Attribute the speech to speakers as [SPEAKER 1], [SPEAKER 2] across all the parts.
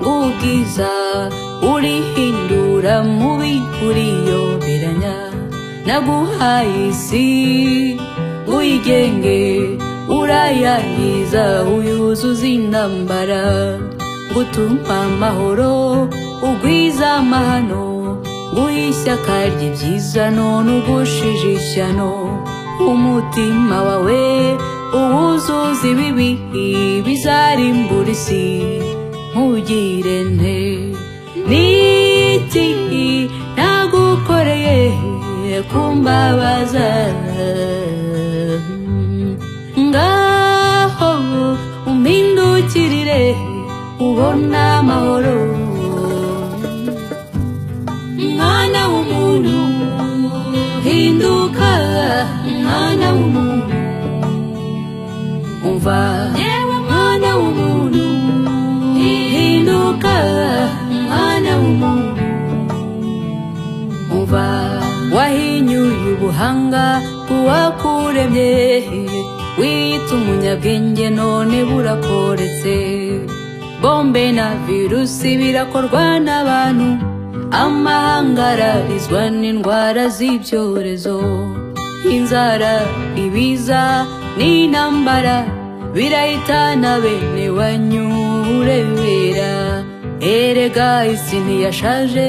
[SPEAKER 1] bwiza urihindura mubi uriyoberanya naguhaye isi uyigenge urayangiza uyuzuza intambara gutuma amahoro ugwiza amahano nguhe ishyaka ry'ibyiza none ugushije ishyano umutima wawe uwuzuza ibibi bizarimbura isi ntugire nte n'iti nagukoreye kumbabaza ngaho umpindukirire ubona amahoro mwana w'umuntu hinduka mwana w'umuntu umva yewe mwana w'umuntu hinduka mwana w'umuntu umva wahinyuye ubuhanga bw'uwakuremye wiyita umunyabwenge none burakoretse bombe na virusi birakorwa n'abantu amahanga ararizwa n'indwara z'ibyorezo inzara ibiza n'intambara birahitana bene wanyurebera erega isi ntiyashaje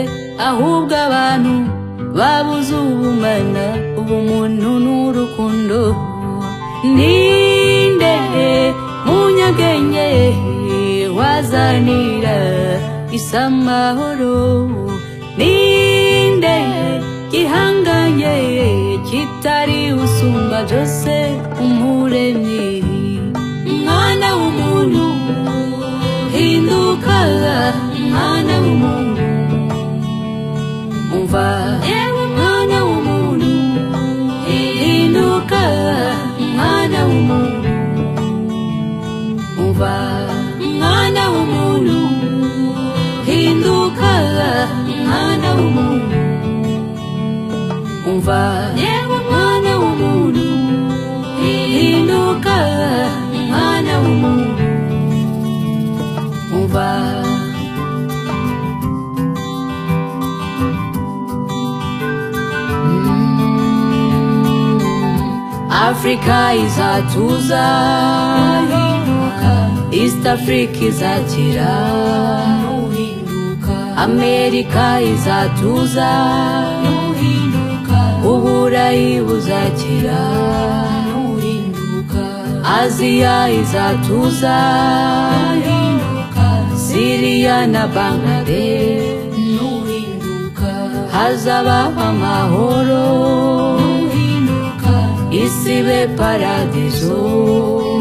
[SPEAKER 1] ahubwo abantu babuze ubumana ubumuntu n'urukundo ninde munyabwenge wazanira isi amahoro ninde gihanganye kitari usumba byose umuremyi mwana w'umuntu hinduka mwana w'umuntu umva yewe mwana w'umuntu hinduka mwana w'umuntu umva mwana w'umuntu hinduka mwana w'umuntu umva yewe mwana w'umuntu hinduka mwana w'umuntu umva Africa izatuza East Africa izakira Amerika izatuza Uburayi buzakira Aziya izatuza Siriya na Bangladesh hazabaho amahoro isi be paradizo